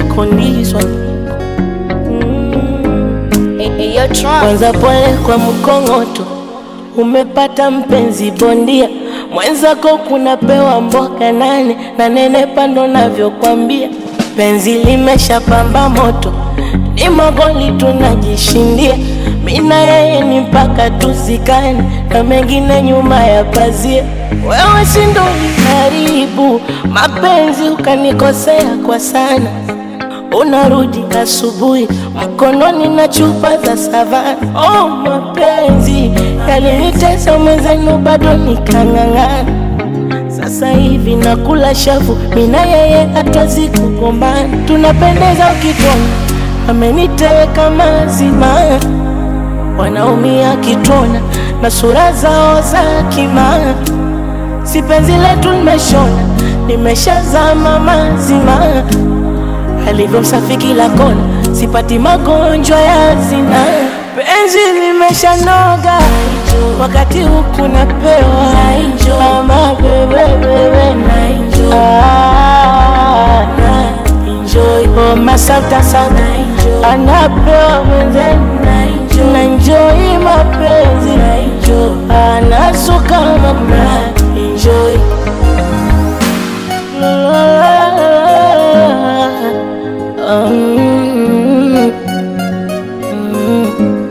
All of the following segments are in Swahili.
condition Eyo Tron. kwanza pole kwa mkongoto, umepata mpenzi bondia mwenzako, kunapewa mboga nane na nene pando navyokwambia, penzi limeshapamba moto, ni magoli tunajishindia, mina yeye ni mpaka tuzikane, na mengine nyuma ya pazia. Wewe si ndo uliharibu mapenzi ukanikosea kwa sana unarudi asubuhi mkononi na chupa za savana. Oh, mapenzi yalinitesa mwenzenu, bado nikang'ang'ana. Sasa hivi nakula shavu, mina yeye hatuwezi kugombana, tunapendeza ukitona, ameniteka mazima, wanaumia kitona na sura zao za kimaa, si penzi letu limeshona, nimeshazama mazima alivyo msafi kila kona, sipati magonjwa ya zina. Penzi limeshanoga wakati huku napewa ama bebebebe Ah, na enjoy oh, masauta sana anapewa mwenzenu na enjoy mapenzi anasuka mama enjoy Mm, mm.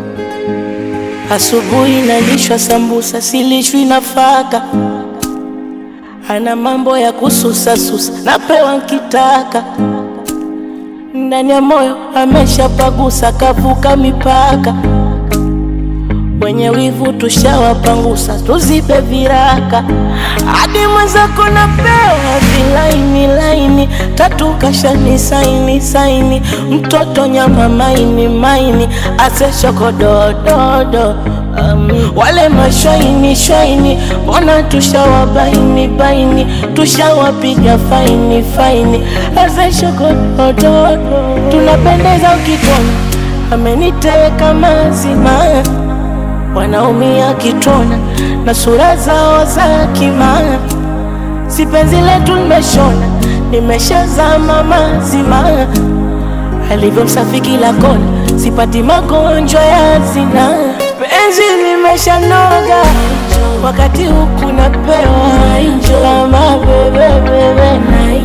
Asubuhi nalishwa sambusa, silishwi nafaka. Ana mambo ya kususasusa, napewa nkitaka. Ndani ya moyo ameshapagusa, kavuka mipaka. Wenye wivu tushawapangusa, tuzibe viraka. Hadi mwenzako napewa vilaini laini, tatu kashani saini saini, mtoto nyama maini maini, ase shokodododo um, wale mashwaini shwaini, mbona tushawabaini baini, tushawapiga faini faini, ase shokodododo, tunapendeza ukitona, ameniteka mazima wanaumia kitona na sura zao za kimaa, si penzi letu limeshona, nimeshazama mazima, alivyo msafi kila kona, sipati magonjwa ya zina. Penzi limeshanoga wakati huku napewa kama bebebebe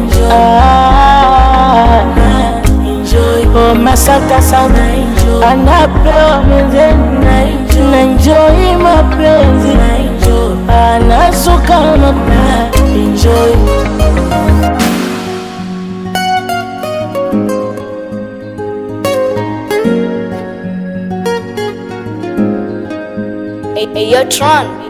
Ah, na enjoy oh, masauta sana anapewa mwenzenu na enjoy mapenzi anasuka mama enjoy Eyo Tron.